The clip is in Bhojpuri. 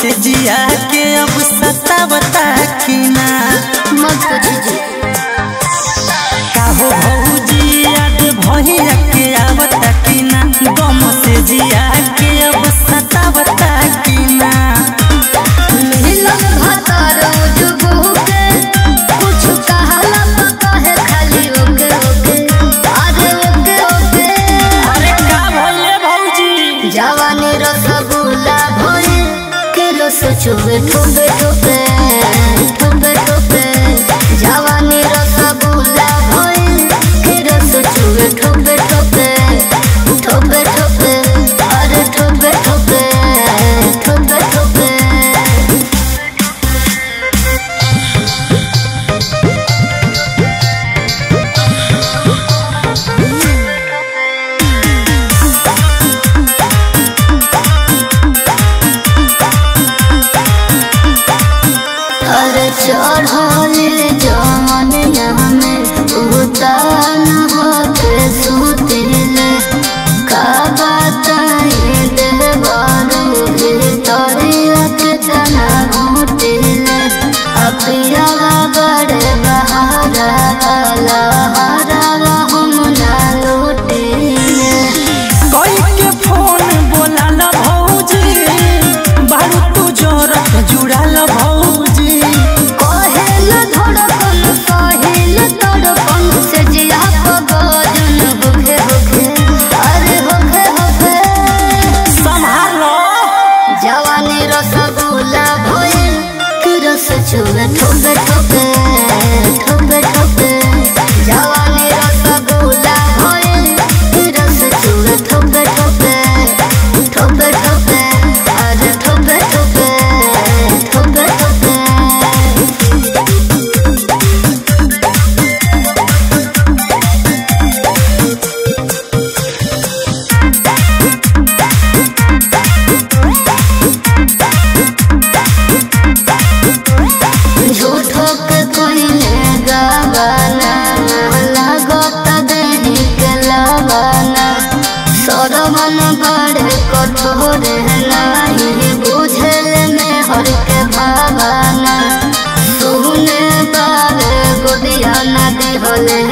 से जिया के अब सतावता की ना मत पूछिए काहो भौजी याद भैया के आवता की ना गम से जिया के अब सतावता की ना मिलन भतर जुगु के कुछ कहला तो कहे खाली ओके ओके अरे ओके ओके अरे का भइले भौजी जवानी रसगुल्ला भोरे के रस चुबे ठोबे ठोबे ठोबे ठोबे जवानी रसगुल्ला भोरे के रस चुबे ठोबे ठोबे ठोबे ठोबे अरे ठोबे ठोबे ठोबे ठोबे अरे चढ़ले जमन में उतान होते सुतिले का बताए देवारू तोरिया के तना घुटिले अपिया बड़े बहारा वाला हरा हम ना लुटिले कोई के फोन बोलाला भौजी बारू तू जोरत जुड़ाला भौजी कहेल धड़कन कहेल तड़पन से जिया पगजन होखे होखे अरे होखे होखे संभालो जवानी रसगुल्ला भइल कि रस चुबे ठोबे ठोबे ठोबे ठोबे जवानी रसगुल्ला भइल कि रस चुबे ठोबे ठोबे ठोबे ठोबे अरे ठोबे ठोबे ठोबे ठोबे झूठो के कोइले गावाना लागत देही के लावाना सरमन बड़े कठोर नाही बुझल में हर के भावाना सुने बारे गोदिया नदी होले